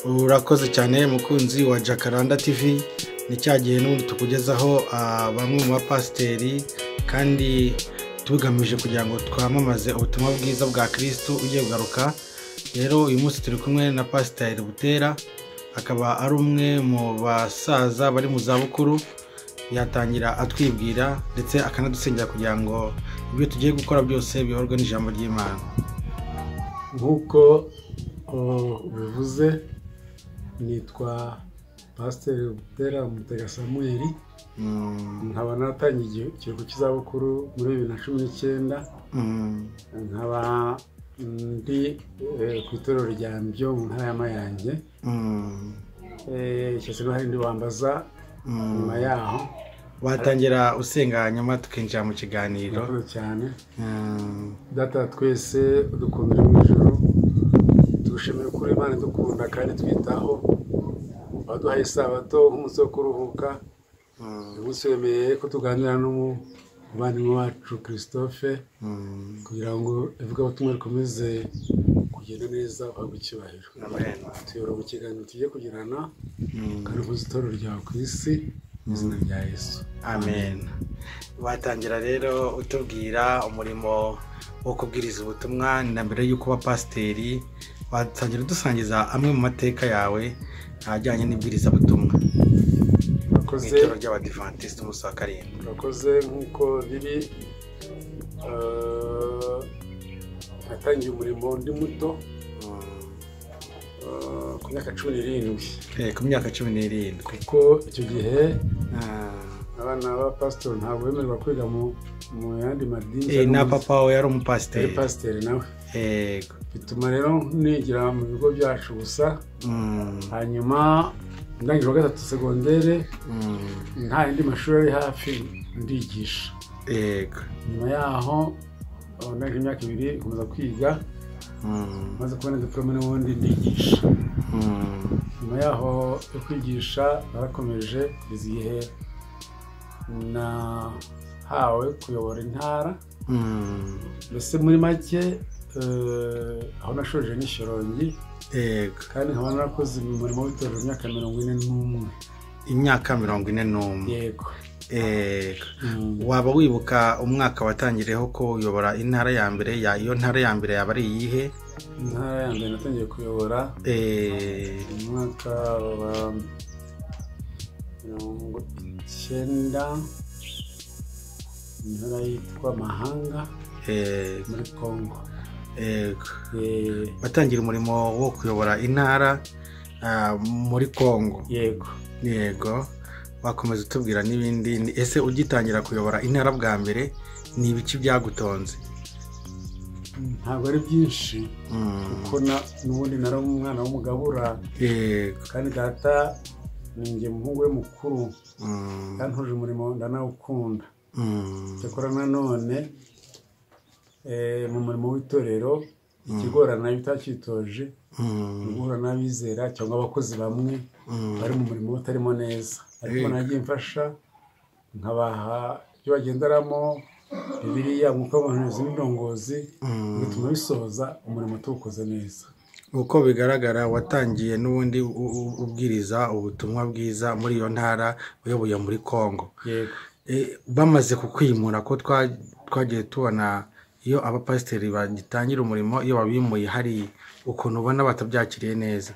urakoze cyane mukunzi wa jacaranda tv ni cya gihe n'ubundi tukugezaho ah, bamwe mu bapasiteri kandi tugamije kugira ngo twamamaze ubutumwa bwiza bwa kirisitu ugiye kugaruka rero uyu munsi turi kumwe na pasiteri butera akaba ari umwe mu basaza bari mu zabukuru yatangira atwibwira ndetse akanadusengera kugira ngo ibyo tugiye gukora byose biyoborwe n'ijambo ry'imana nk'uko uh, bivuze nitwa pasiteri butera mutega samuel Mm, nkaba natangiye igi- ikiruhuko cy'izabukuru muri bibiri na cumi n'icyenda mm, nkaba ndi eh, ku itorero rya mbyo mu ntara ya mayange mm, Eh, icyo kintu hari indi wambaza mm. nyuma yaho watangira usenga nyuma tukinjira mu kiganiro murakoze cyane Mm, data twese udukundira mu ijoro tugushimira ukuri imana idukunda kandi twitaho waduhaye isabato nk'umunsi wo kuruhuka mm, uyu munsi wemeye ko tuganira n'umuvandimwe wacu christophe mm. kugira ngo ivugabutumwa rikomeze kugenda neza uhabwe icyubahiro Amen. tuyobora mu kiganiro tugiye kugirana Mm. kandi uvuze itorero ryawe ku isi mu izina rya yesu amen watangira rero utubwira umurimo wo kubwiriza ubutumwa ni na mbere y'uko uba pasiteri watangira udusangiza amwe mu mateka yawe ajyanye n'ibwirizabutumwa mu murakoze itoro ry'abadivantisite umunsi wa karindwi murakoze nk'uko biri eh, natangiye umurimo ndi muto eh, ku myaka cumi n'irindwi Eh, ku myaka cumi n'irindwi kuko icyo gihe Ah. abana ba pasitoro ntabwo bemererwa kwiga mu mu yandi madini Eh, na cyangwa mu- papa we yari yari umupasiteri pasiteri nawe yego bituma rero nigira mu bigo byacu gusa Mm, hanyuma ndangije wa gatatu segondere mm. nta yandi mashuri ari hafi ndigisha yego nyuma yaho eh, ndangije imyaka ibiri nkomeza kwiga Mm, maze kubona diporome n'ubundi ndigisha mm, nyuma yaho yo kwigisha narakomeje kugeza igihe nahawe kuyobora intara mm. mbese muri make eh, aho nashoje ni shyorongi yego kandi nkaba narakoze umurimo w'itorero imyaka mirongo ine n'umwe imyaka mirongo ine n'umwe yego yego Mm. waba wibuka umwaka watangiriyeho ko uyobora intara ya mbere ya iyo ntara ya mbere yaba ari iyihe intara ya mbere natangiye kuyobora Eh, mu mwaka wa mirongo icyenda intara yitwa mahanga yego muri congo yego Eh, watangira umurimo wo kuyobora intara ah, muri kongo yego yego wakomeza utubwira n'ibindi Ni- ese ugitangira kuyobora intara bwa mbere ni ibiki byagutonze ntabwo ari byinshi Mm, kuko na- n'ubundi nari umwana w'umugabura yego kandi data ninjye umuhungu we mukuru Mm, kandi ntuje umurimo ndanawukunda mm, cyakora nanone eh, mu murimo w'itorero ikigorana iyo utacyitoje mm, guhura n'abizera cyangwa abakozi bamwe mm. bari mu murimo utarimo neza ariko Yego. nagiye mfasha nkabaha ibyo bagenderamo bibiliya umwuka w'abahanuzi n'indongozi Mm. bituma bisohoza umurimo tuwukoze neza uko bigaragara watangiye n'ubundi u- u- ubwiriza ubutumwa bwiza muri iyo ntara uyoboye muri kongo yego E, bamaze kukwimura ko twa- twagiye tubona iyo abapasiteri bagitangira umurimo iyo babimuye hari ukuntu ubona batabyakiriye neza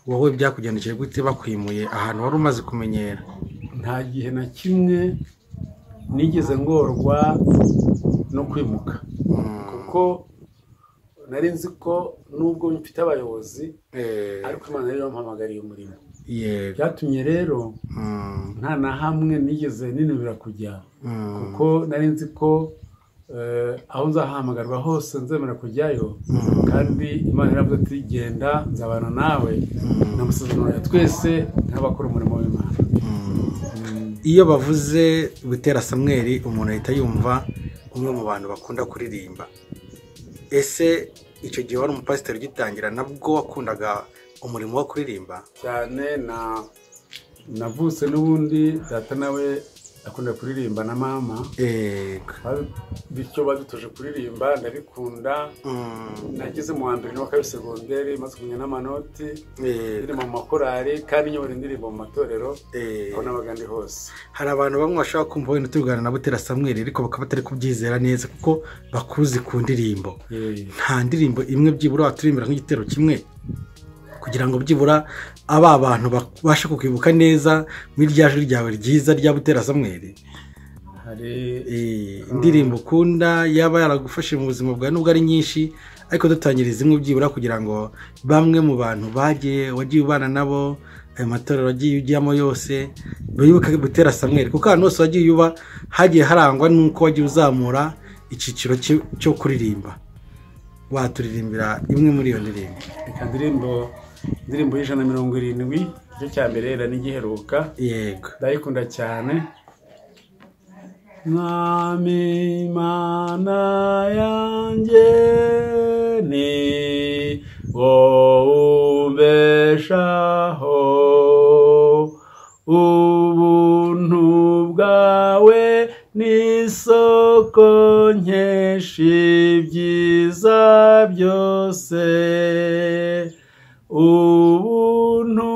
wowe byakugendekeye gute bakwimuye ahantu wari umaze kumenyera nta gihe na kimwe nigeze ngorwa no kwimuka kuko nari nzi ko nubwo mfite abayobozi Eh, ariko imana yari yampamagariye umurimo yego byatumye rero Mm, nta na hamwe nigeze ninubira kujya mm, kuko nari nzi ko eh, aho nzahamagarwa hose nzemera kujyayo Mm. kandi imana yaravuze ati genda nzabana nawe namusezerano ya twese nk'abakora umurimo w'imana iyo bavuze gutera samweri umuntu ahita yumva umwe mu bantu bakunda kuririmba ese icyo gihe wari umupasiteri ugitangira nabwo wakundaga umurimo wo kuririmba cyane na navutse n'ubundi data nawe akunda kuririmba na mama yego bityo badutoje kuririmba ndabikunda Mm, nageze mu wa mbere n'uwa kabiri segonderi maze kumenya n'amanoti yego ndi mu makorari kandi nyobora indirimbo mu matorero Eh, aho nabaga ndi hose hari abantu bamwe bashaka kumva wenda tugana na butera samweri ariko bakaba batari kubyizera neza kuko bakuzi ku ndirimbo nta ndirimbo imwe byibura waturirimbira nk'igitero kimwe kugira ngo byibura aba bantu babashe kukwibuka neza muri rya jwi ryawe ryiza rya butera samweri hari Eh, indirimbo ukunda yaba yaragufashe mu buzima bwawe nubwo ari nyinshi ariko dutangiriza imwe byibura kugira ngo bamwe mu bantu bagiye wagiye ubana nabo ayo matorero wagiye ujyamo yose bibuke butera samweri kuko ahantu hose wagiye uba hagiye harangwa n'uko wagiye uzamura icyiciro cyo- cyo kuririmba waturirimbira imwe muri iyo ndirimbo reka ndirimbo indirimbo y'ijana na mirongo irindwi igice cya mbere era n'igiheruka yego ndayikunda cyane mwami imana yanjye ni wowe umbeshaho ubuntu bwawe ni isoko nkeshi byiza byose ubuntu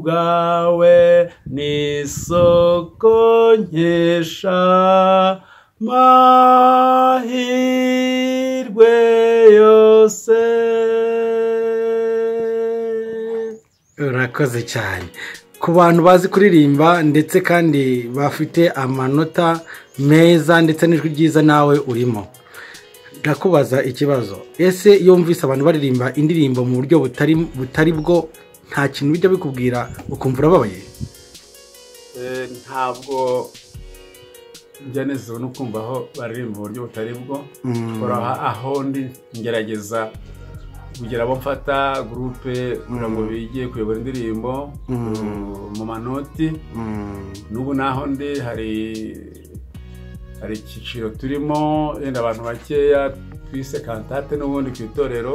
bwawe ni isoko nkesha mahirwe yose urakoze cyane ku bantu bazi kuririmba ndetse kandi bafite amanota meza ndetse n'ijwi ryiza nawe urimo ndakubaza ikibazo ese iyo wumvise abantu baririmba indirimbo mu buryo butari butari bwo nta kintu bijya bikubwira ukumva urababaye ntabwo njya nezezwa no kumva aho baririmba uburyo butari bwo Mm. Kora aha- aho ndi ngerageza kugira abo mfata gurupe kugira ngo bige kuyobora indirimbo uh, mu manoti n'ubu naho ndi hari hari icyiciro turimo yenda abantu bakeya twise kantate n'ubundi ku itorero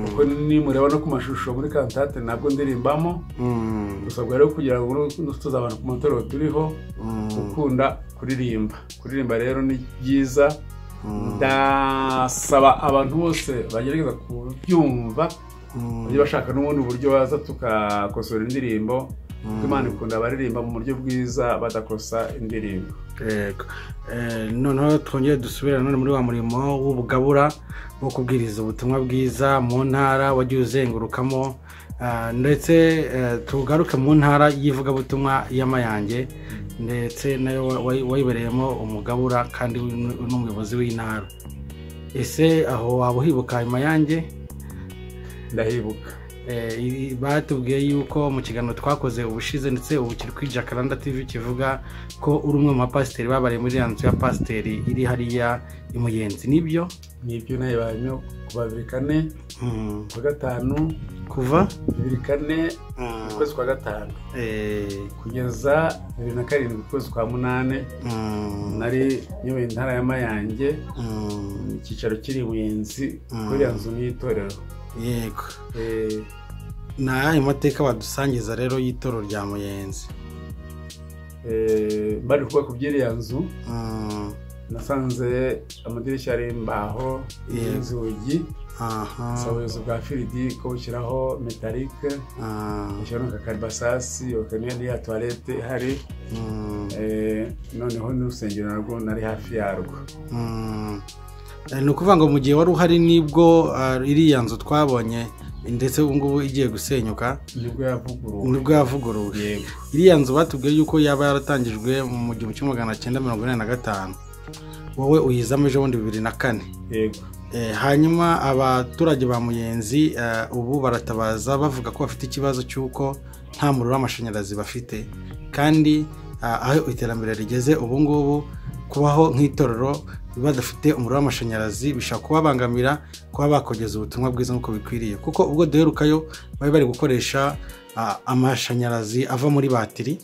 kuko nimureba no ku mashusho muri kantate ntabwo ndirimba dusabwa rero kugira ngo nusutuze abantu ku matorero turiho gukunda kuririmba kuririmba rero ni byiza ndasaba abantu bose bagerageza kubyumva bajye bashaka n'ubundi buryo baza tukakosora indirimbo kuko imana ikunda abaririmba mu buryo bwiza badakosa indirimbo Yego. Eh, noneho twongere dusubire nanone muri wa murimo w'ubugabura wo kubwiriza ubutumwa bwiza mu ntara wagiye uzengurukamo ah, ndetse eh, tugaruke mu ntara y'ivugabutumwa y'amayange ndetse nayo wa- wayi- wayibereyemo umugabura kandi w'inu- n'umuyobozi w'intara ese aho waba uhibuka ayo mayange ndahibuka Eh, ibi batubwiye yuko mu kiganiro twakoze ubushize ndetse ubu kiri kuri jacaranda tv kivuga ko uri umwe mu bapasiteri babariye muri iriya nzu ya pasiteri iri hariya i muyenzi nibyo nibyo nayo barimo kuva bibiri kane Mm, kuwa gatanu kuva bibiri kane Mm, ukwezi kwa gatanu eh, kugeza bibiri na karindwi ukwezi kwa munani mm, nari nyoboye intara ya mayange mm, icyicaro kiri i muyenzi Mm. kuri iriya nzu n'itorero yego ni ayahe mateka badusangiza rero y'itoro rya muyenzi bari kubaka iby'iriya nzu Mm, nasanze amadirishya ari imbaho Yeah. n'inzugi aha, si ubuyobozi bwa firidi ko bushyiraho metalike ah, bushyiraho n'akakaribasasi bakanywa n'iya tuwarete ihari mm. Eh, noneho n'urusengero narwo nari hafi yarwo Mm. Eh, ni ukuvuga ngo mu gihe wari uhari nibwo ah, iriya nzu twabonye ndetse ubu ngubu igiye gusenyuka nibwo yavuguruwe nibwo yavuguruwe yego iriya nzu batubwiye yuko yaba yaratangijwe mu gihumbi kimwe magana cyenda mirongo inani na gatanu wowe uyizamo ejo bundi bibiri na kane yego Eh, hanyuma abaturage ba muyenzi eh, ubu baratabaza bavuga ko bafite ikibazo cy'uko nta muriro w'amashanyarazi bafite kandi ah, aho iterambere rigeze ubu ngubu kubaho nk'itorero badafite umuriro w'amashanyarazi bishobora kubabangamira kuba bakogeza ubutumwa bwiza nk'uko bikwiriye kuko ubwo duherukayo bari bari gukoresha ah, amashanyarazi ava muri batiri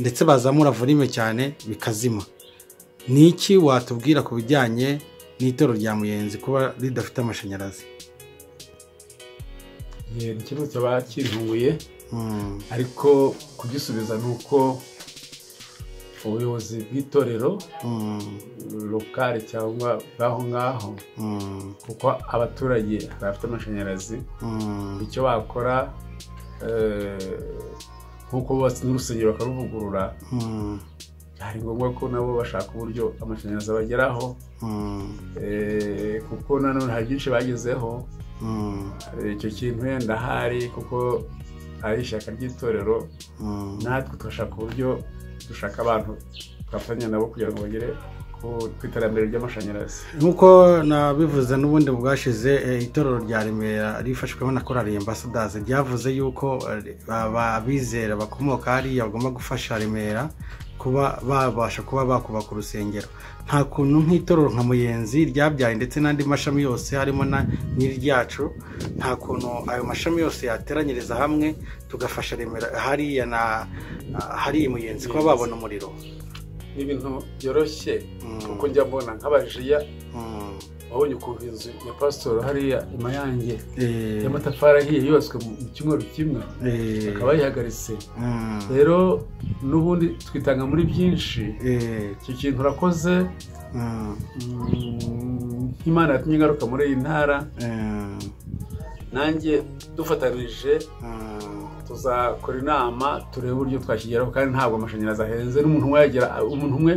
ndetse bazamura volume cyane bikazima ni iki watubwira ku bijyanye n'itoro rya muyenzi kuba ridafite amashanyarazi Eh, ni ikibazo cyaba kintunguye Mm, ariko kugisubiza ni uko ubuyobozi bw'itorero lokale cyangwa bw'aho ngaho kuko abaturage bafite amashanyarazi icyo bakora nk'uko bubatse n'urusengero bakaruvugurura hari ngombwa ko nabo bashaka uburyo amashanyarazi abageraho kuko nanone hari byinshi bagezeho icyo kintu wenda hari kuko ari ishyaka ry'itorero natwe tugashaka uburyo dushaka abantu twafatanya nabo kugira ngo bagere ku iterambere ry'amashanyarazi nk'uko nabivuze n'ubundi bwashize itorero rya remera rifashwemo na korari ambasadazi ryavuze yuko abizera bakomoka hariya bagomba gufasha remera kuba babasha kuba bakubaka urusengero nta kuntu nk'itorero nka muyenzi ryabyaye ndetse n'andi mashami yose harimo na n'iryacu nta kuntu ayo mashami yose yateranyiriza hamwe tugafasha remera hariya na hariya muyenzi kuba babona umuriro ni ibintu byoroshye kuko njya mbona nk'abajiya wabonye ukuntu inzu ya pasitoro hariya imayange y'amatafari ahiye yubatswe mu cyumweru kimwe bakaba bayihagaritse rero n'ubundi twitanga muri byinshi icyo kintu urakoze nk'imana yatumye ingaruka muri iyi ntara nanjye dufatanije tuzakora inama turebe uburyo twakigeraho kandi ntabwo amashanyarazi ahenze n'umuntu umwe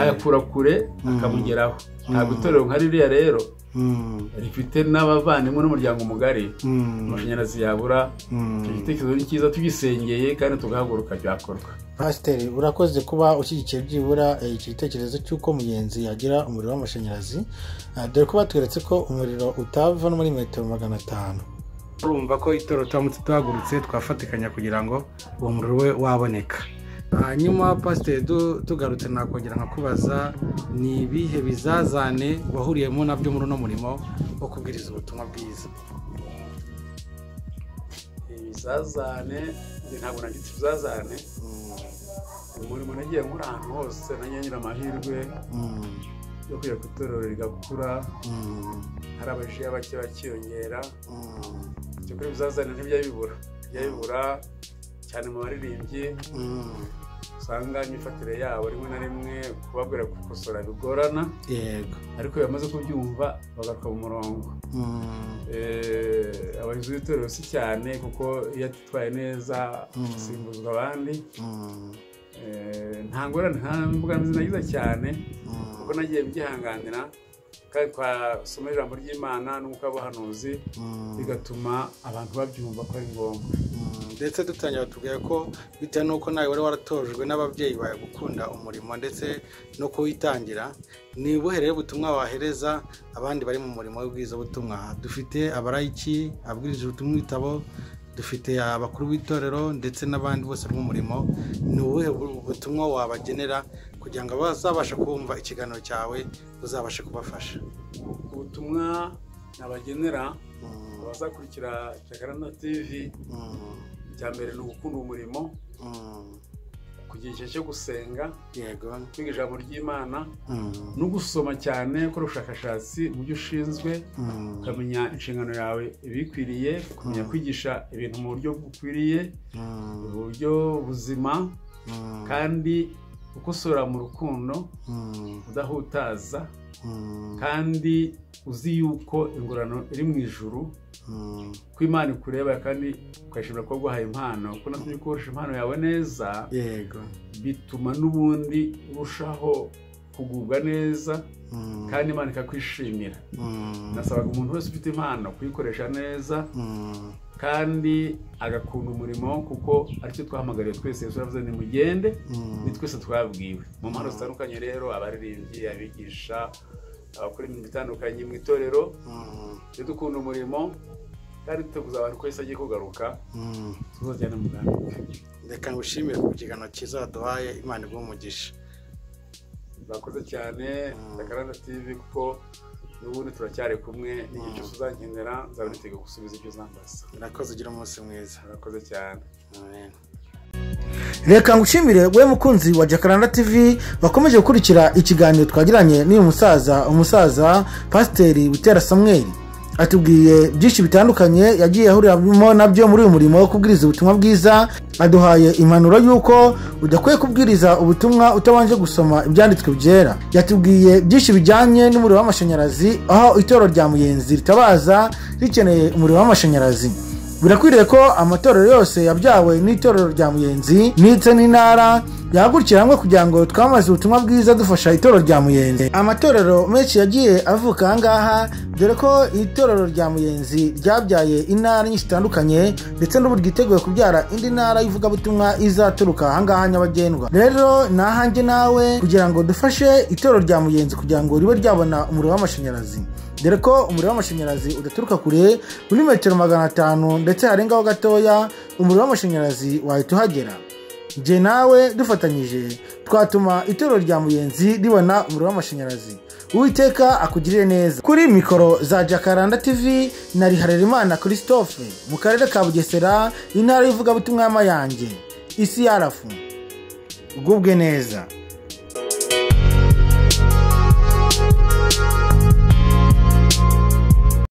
ayakura kure akamugeraho ntabwo itorero nka ririya rero rifite n'abavandimwe n'umuryango mugari amashanyarazi yabura igitekerezo ni cyiza tugisengeye kandi tugahaguruka byakorwa pasiteri urakoze kuba ushyigikiye byibura igitekerezo cy'uko mugenzi yagira umuriro w'amashanyarazi dore ko batweretse ko umuriro utava no muri metero magana atanu urumva ko itorero turamutse tuhagurutse twafatikanya kugira ngo uwo muriro we waboneka hanyuma pasiteri tugarutse nakongera nkakubaza ni ibihe bizazane wahuriyemo nabyo muri uno murimo wo kubwiriza ubutumwa bwiza ibizazane ntabwo nagitse ibizazane umurimo nagiye muri ahantu hose nanjye nyira amahirwe yo kujya ku itorero rigakura hari abajiya bake bakiyongera ibyo kuri ibizazane ntibijya bibura bijya bibura cyane mu baririmbyi usanga imyifatire yabo rimwe na rimwe kubabwira gukosora bigorana yego ariko iyo bamaze kubyumva bagaruka mu murongo abayobozi b'itorero si cyane kuko iyo atitwaye neza asimbuzwa abandi nta ngorane nta mbogamizi nagize cyane kuko nagiye mbyihanganira kandi twasoma ijambo ry'imana n'umwuka w'ubuhanuzi bigatuma abantu babyumva ko ari ngombwa ndetse dutangira batubwira ko bitewe n'uko nawe wari waratojwe n'ababyeyi bawe gukunda umurimo ndetse no kuwitangira ni ubuherere butumwa wahereza abandi bari mu murimo w'ubwizabutumwa dufite abarayiki abwirije ubutumwa ibitabo dufite abakuru b'itorero ndetse n'abandi bose b'umurimo ni ubuhe butumwa wabagenera kugira ngo bazabashe kumva ikiganiro cyawe uzabashe kubafasha ubutumwa nabagenera abazakurikira jakaranda tivi icya mbere ni ugukunda umurimo kugira igihe cyo gusenga kwiga ijambo ry'imana no gusoma cyane gukora ubushakashatsi mu byo ushinzwe ukamenya inshingano yawe ibikwiriye kumenya kwigisha ibintu mu buryo bukwiriye mu buryo buzima kandi ukosora mu rukundo udahutaza kandi uzi yuko ingororano iri mu ijuru ko imana ikureba kandi ukayishimira kuba guhaye impano kuko natwe iyo ukoresha impano yawe neza bituma n'ubundi urushaho kugubwa neza kandi imana ikakwishimira nasabaga umuntu wese ufite impano kuyikoresha neza kandi agakunda umurimo kuko aricyo twahamagariwe twese turavuze ni mugende ni twese twabwiwe mu mpano zitandukanye rero abaririmbyi abigisha abakora imirimo itandukanye mu itorero iyo dukunda umurimo kandi duteguza abantu ko agiye kugaruka tuzajyana mu bwami reka ngushimire ku kiganiro cyiza waduhaye imana umugisha bakoze cyane takaranda tivi kuko n'ubundi turacyari kumwe n'igihe cyose uzankenera nzaba nitega gusubiza ibyo uzambaza murakoze ugira umunsi mwiza murakoze cyane reka ngushimire we mukunzi wa jakaranda tv wakomeje gukurikira ikiganiro twagiranye n'uyu musaza umusaza pasiteri butera samweri atubwiye byinshi bitandukanye yagiye ahuriramo nabyo muri uyu murimo wo kubwiriza ubutumwa bwiza aduhaye impanuro y'uko udakwiye kubwiriza ubutumwa utabanje gusoma ibyanditswe byera yatubwiye byinshi bijyanye n'umuriro w'amashanyarazi aho itorero rya muyenzi ritabaza rikeneye umuriro w'amashanyarazi birakwiriye ko amatorero yose yabyawe n'itorero rya muyenzi ndetse n'intara yahagurukira hamwe kugira ngo twamaze ubutumwa bwiza dufasha itorero rya muyenzi amatorero menshi yagiye avuka aha ngaha dore ko itorero rya muyenzi ryabyaye intara nyinshi zitandukanye ndetse n'ubu ryiteguye kubyara indi ntara y'ivugabutumwa izaturuka aha ngaha nyabagendwa rero ni ahanjye nawe kugira ngo dufashe itorero rya muyenzi kugira ngo ribe ryabona umuriro w'amashanyarazi dore ko umuriro w'amashanyarazi udaturuka kure muri metero magana atanu ndetse harengaho gatoya umuriro w'amashanyarazi wahita uhagera njye nawe dufatanyije twatuma itorero rya muyenzi ribona umuriro w'amashanyarazi uwiteka akugirire neza kuri mikoro za jakaranda tv na riharerimana christophe mu karere ka bugesera intara y'ivugabutumwa y'amayange isi yarafu ugubwe neza